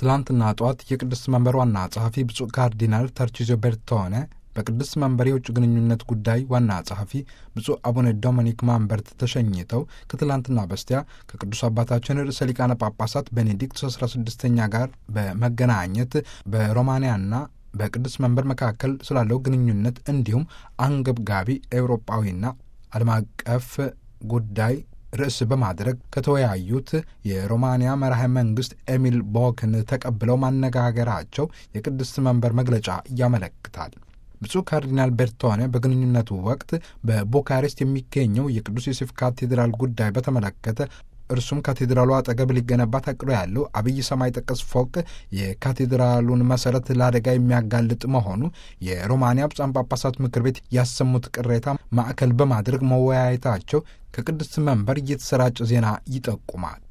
ትላንትና ጠዋት የቅድስት መንበር ዋና ጸሐፊ ብፁዕ ካርዲናል ተርቺዞ ቤርቶኔ በቅድስት መንበር የውጭ ግንኙነት ጉዳይ ዋና ጸሐፊ ብፁዕ አቡነ ዶሚኒክ ማንበርት ተሸኝተው ከትላንትና በስቲያ ከቅዱስ አባታችን ርዕሰ ሊቃነ ጳጳሳት ቤኔዲክት 16ኛ ጋር በመገናኘት በሮማንያና በቅዱስ መንበር መካከል ስላለው ግንኙነት እንዲሁም አንገብጋቢ ኤውሮጳዊና ዓለም አቀፍ ጉዳይ ርዕስ በማድረግ ከተወያዩት የሮማንያ መራሄ መንግስት ኤሚል ቦክን ተቀብለው ማነጋገራቸው የቅድስት መንበር መግለጫ ያመለክታል። ብፁዕ ካርዲናል ቤርቶኔ በግንኙነቱ ወቅት በቡካሬስት የሚገኘው የቅዱስ ዮሴፍ ካቴድራል ጉዳይ በተመለከተ እርሱም ካቴድራሉ አጠገብ ሊገነባ ታቅዶ ያለው አብይ ሰማይ ጠቀስ ፎቅ የካቴድራሉን መሰረት ለአደጋ የሚያጋልጥ መሆኑ የሮማንያ ብፁዓን ጳጳሳት ምክር ቤት ያሰሙት ቅሬታ ማዕከል በማድረግ መወያየታቸው ከቅድስት መንበር እየተሰራጨ ዜና ይጠቁማል።